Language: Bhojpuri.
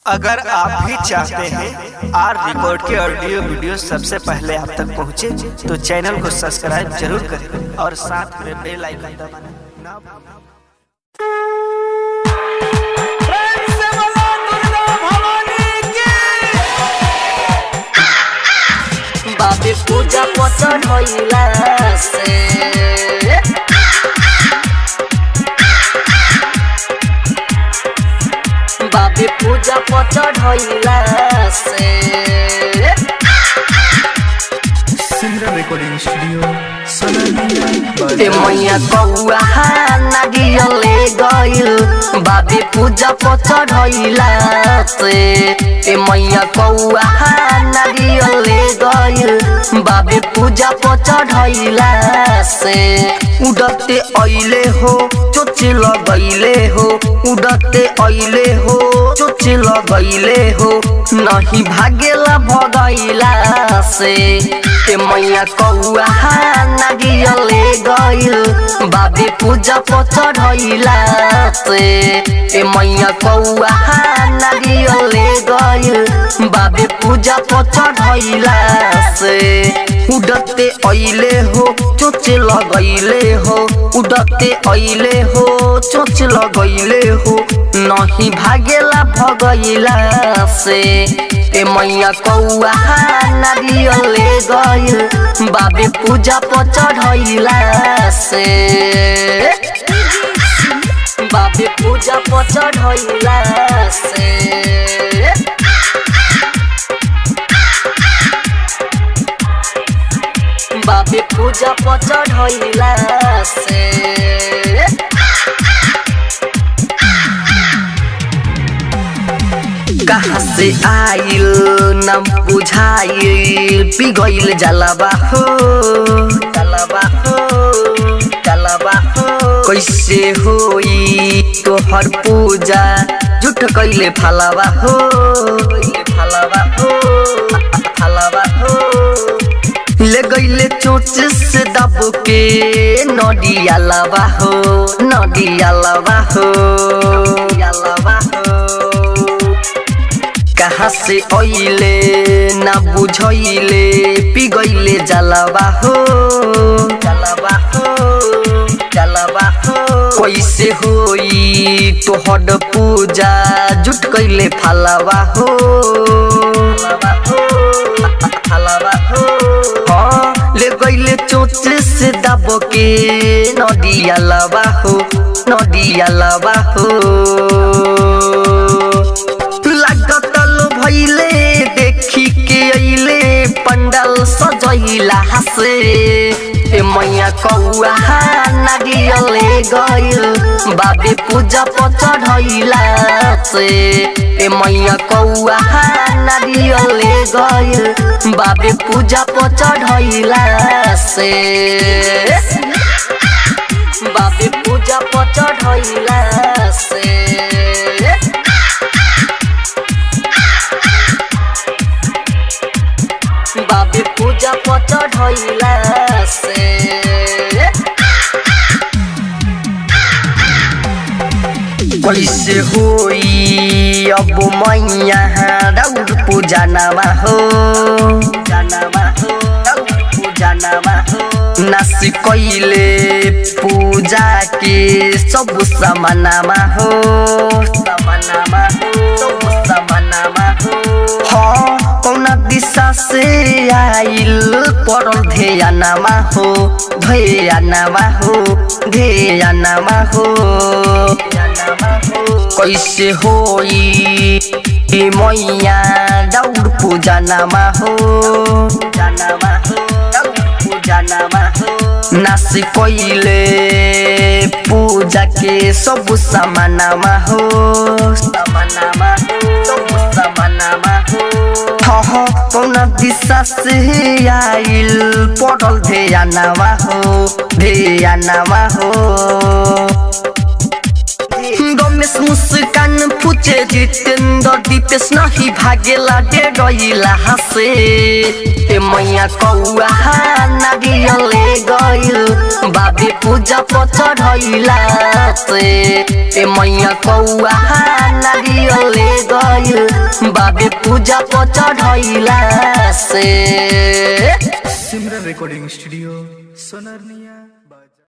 अगर आप भी चाहते हैं आर रिकॉर्ड के ऑडियो वीडियो सबसे पहले आप तक पहुंचे, तो चैनल को सब्सक्राइब जरूर करें और साथ में बेल आइकन दबाना ना भूलें। বাবে পূজা পচন হইলাছে বাবে পূজা পচন হইলাছে सिमरन रिकॉर्डिंग स्टूडियो ए मैया कौआ नागियले गइल बाबे पूजा पचन हइलासे ए मैया कौआ नागियले गइल बाबे पूजा पचन हइलासे उडते अइले हो चोचे लगैले हो उडते अइले हो चोचे लगैले हो नहीं भागेला भगैला से ए मैया कौआ नागियले गइल बाबे पूजा पचढ़ैला से ए मैया कौआ नागियले गइल बाबे पूजा पचढ़ैला से उडते अइले हो चोचे लगैले हो उडते अइले हो चोच लगैले हो नहीं भागेला भगैला से ए मैया कौआ नारियले गइल बाबे पूजा पचढ़ैला से बाबे पूजा पचढ़ैला से बाबे पूजा पचढ़ैला से कहाँ से आइल न बुझाइल पिघल जलबा हो जलबा हो जलबा हो कैसे होई तोहर पूजा झूठ कैले फलवा हो फलवा हो फलवा हो ले गईले चोच से दब के नडिया लवा हो नडिया लवा हो लवा हो कहाँ से अइले ना बुझैले पिगैले जलवा हो जलवा हो जलवा हो कैसे होई तोहर पूजा जुट कैले फलवा हो फलवा हो फलवा हो हाँ ले गईले चोच से दब के नदिया लवा हो नदिया लवा हो लागतल भैले देखी के अइले पंडल सजैला हसे ए मैया कौआ नागियले गइल बाबे पूजा पचढ़ैला से ए मैया कौआ नागियले गइल बाबे पूजा पचढ़ैला से बाबे पूजा पचढ़ैला से बाबे पूजा पचढ़ैला से कैसे होई अब मैया राउर पूजा नामा हो जानामा हो राउर पूजा नामा हो नास कैले पूजा के सब समानामा हो समानामा हो सब समानामा हो हाँ कौना दिशा से आइल पड़ल ध्येयानामा हो ध्येयानामा हो ध्येयानामा हो कैसे होई ए मैया दौड़ पूजा नामा हो जानामा हो दौड़ पूजा नामा हो नास कैले पूजा के सब समानामा हो समानामा हो सब समानामा हो हह कौना दिशा से आइल पड़ल ध्येयानामा हो ध्येयानामा हो रमेश मुस्कान पुचे जितेन्द्र दीपेश नहीं भागेला डेरैला हसे ए मैया कौआ नागियले गइल बाबे पूजा पचढ़ैला से ए मैया कौआ नागियले गइल बाबे पूजा पर चढ़ैला से सिमरन रिकॉर्डिंग स्टूडियो सोनरनिया